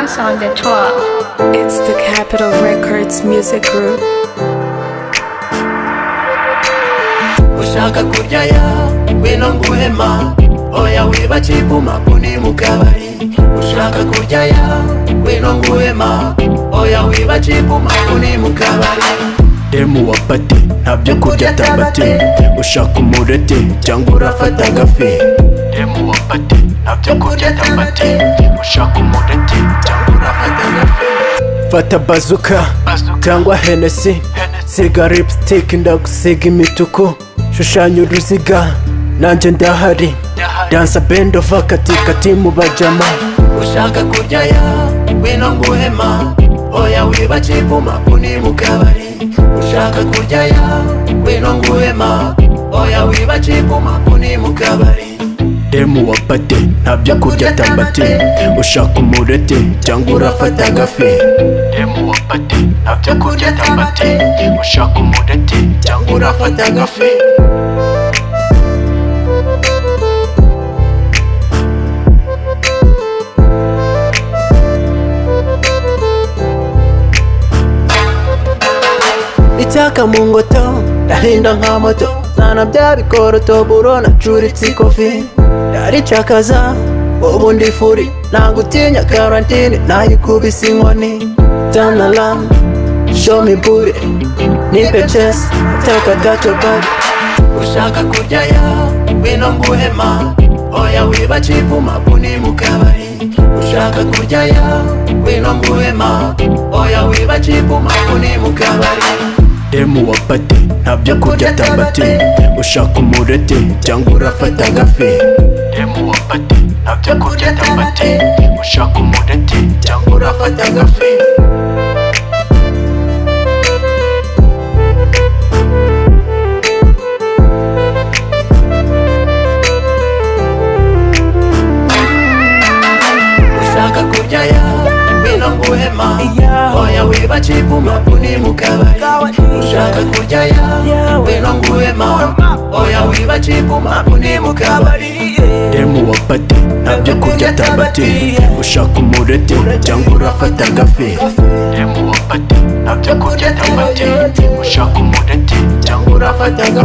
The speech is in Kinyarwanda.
song The Tour. It's the Capitol Records Music Group. ushaka kuryayo ngwino nguhema oya wibaca ibumaku ni mu kabari ushaka kuryayo ngwino nguhema oya wibaca ibumaku ni mu kabari demu wa pati nta byo kurya tambate ushaka umurete cyangwa urafata agafi demu wa pati nta byo kurya tambate ushaka umurete cyangwa urafata agafi fata bazuka cyangwa henesi siga lipstick ndagusiga imituku shushanya uruziga nanjye ndahari dansa bend of akatikati mu bajama ushaka kuryayo ngwino nguhema oya wibaca ibumaku ni mu kabari ushaka kuryayo ngwino nguhema oya wibaca ibumaku ni mu kabari demu wa pate nta byo kurya tambate ushaka umurete cyangwa urafata agafi demu wa pate nta byo kurya tambate ushaka umurete cyangwa urafata agafi icyaka mu ngoto ndahinda nka moto sana bya bikoroto buro nacuritse ikofi ndaricakaza ubu ndi furi ntabwo utinya karantine nayikubise inkoni tanaramu shomi bure ni pecesi taka gato bari ushaka kuryayo ngwino nguhema oya wibaca ibumaku ni mu kabari ushaka kuryayo ngwino nguhema oya wibaca ibumaku ni mu kabari demu wa pate nta byo kurya tambate ushaka umurete cyangwa urafata agafi demu wa pate nta byo kurya tambate ushaka umurete cyangwa urafata agafi ushaka kuryayo ngwino nguhema oya wibaca ibumaku ni mu kabari ushaka kuryayo ngwino nguhema oya wibaca ibumaku ni mu kabari demu wa pate nta byo kurya tambate ushaka umurete cyangwa urafata agafi demu wa pate nta byo kurya tambate ushaka umurete cyangwa urafata agafi